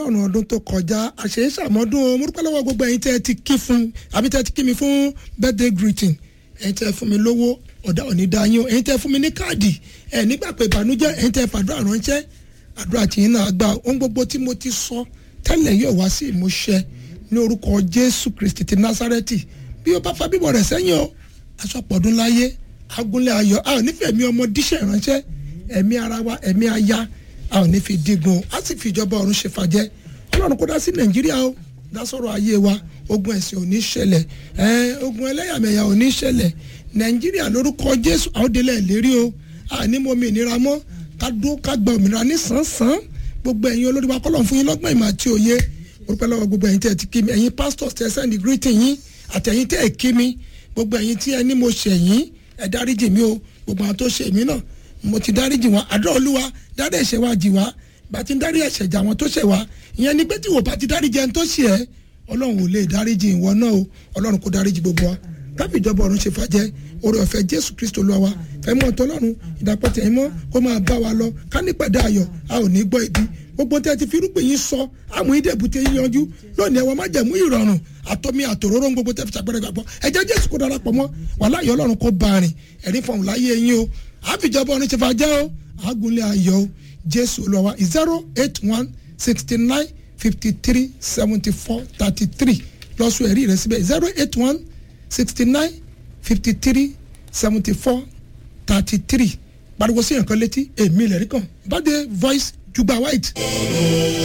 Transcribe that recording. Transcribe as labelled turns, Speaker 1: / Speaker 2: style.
Speaker 1: ọlọ́run ọdún tó kọjá àṣeyíṣàmọ́dún o mo dúpẹ́ lọ́wọ́ gbogbo ẹ̀yin tẹ́ ẹ ti kí fún àbí tẹ́ ẹ ti kí mi fún birthday greeting ẹ̀yin tẹ́ ẹ fún mi lówó ọ̀dà òní dáyín o ẹ̀yin tẹ́ ẹ fún mi ní káàdì ẹ̀ nígbà pé ìbànújẹ́ ẹ̀yin tẹ́ ẹ fàdúrà ránṣẹ́ àdúrà tí yín náà gbà ohun gbogbo tí mo ti sọ tẹ́lẹ̀ yóò wá sí ìmúṣẹ ní orúkọ jésù kristi ti násárẹ́tì bí o bá fa bíbọ̀ rẹ̀ sẹ́yìn o aṣọ́pọ̀dún láyé agúnlẹ̀ ayọ̀ a ò nífẹ̀ẹ́ mi ọmọ díṣẹ̀ ránṣẹ́ ẹ̀mí ara wa ẹ̀mí aya a ò ní fi dígun a sì fi ìjọba ọ̀run ṣe fàjẹ́ ọlọ́run kó dá sí nàìjíríà o dá sọ̀rọ̀ ayé wa ogun ẹ̀sìn ò ní ṣẹlẹ̀ ẹ̀ẹ́n ogun ẹlẹ́yàmẹ̀yà ò ní ṣẹlẹ̀ nàìjíríà lórúkọ jésù àwọn délé lérí o àní mo mi ìnira mọ́ ká dún ká gba òmìnira ní sàn-sàn gbogbo ẹ̀yin olórí wa kọ́lọ̀ fún yín lọ́gbọ́n ìmọ̀ àti òye orúkọ lọ́wọ́ gbogbo ẹ̀yin tẹ́ ẹ ti kí mi ẹ̀yin pastors tẹ́ ẹ sẹ́ndì greeting yín àtẹ̀yin tẹ́ ẹ kí mi gbogbo ẹ̀yin tí ẹ ní mo ṣẹ̀ yín ẹ dáríjì mi o gbogbo àwọn tó ṣẹ̀ mí náà mo ti dáríjì wọn àdúrà olúwa dárí ẹ̀ṣẹ̀ wa jì wá bá ti ń dárí ẹ̀ṣẹ̀ jà wọn tó ṣẹ̀ wá ìyẹn ni pé tí wò bá ti dáríjì ẹni tó ṣẹ̀ ẹ́ ọlọ́run ò lè dáríjì ìwọ náà o ọlọ́run kò dáríjì gbogbo wa káfí ìjọba ọ̀run ṣe fàjẹ́ oore ọ̀fẹ́ jésù kristo lọ wa fẹ́mọ́ ọ̀tọ́lọ́run ìdàpọ̀tẹ̀ ìmọ̀ kó máa bá wa lọ ká nípàdé ayọ̀ a ò ní gbọ́ ibi gbogbo tẹ́ ti fi irúgbìn yín sọ àmú ìdẹ̀bùtẹ̀ yín yanjú lónìí ẹ̀wọ̀n má jẹ̀mú ìrọ̀rùn àtọ́mí àtòróró gbogbo tẹ́ fi ṣàgbẹ́rẹ́ gbàgbọ́ ẹ̀jẹ̀ jésù kó darapọ̀ mọ́ wàhálà ayọ̀ ọlọ́run kó bá rìn ẹ̀rí fọ̀hún láyé yín o àfìjọba ọ̀run ṣe fàjẹ́ o àgùnlé ayọ̀ o jésù olúwa zero eight one sixty nine fifty three seventy four thirty three lọ́sùn ẹ̀rí rẹ̀ síbẹ̀ zero eight one sixty nine fifty three seventy four thirty three pariwo sí ẹ̀kan létí èmi lẹ́rìí kan bá dé voice jugba white.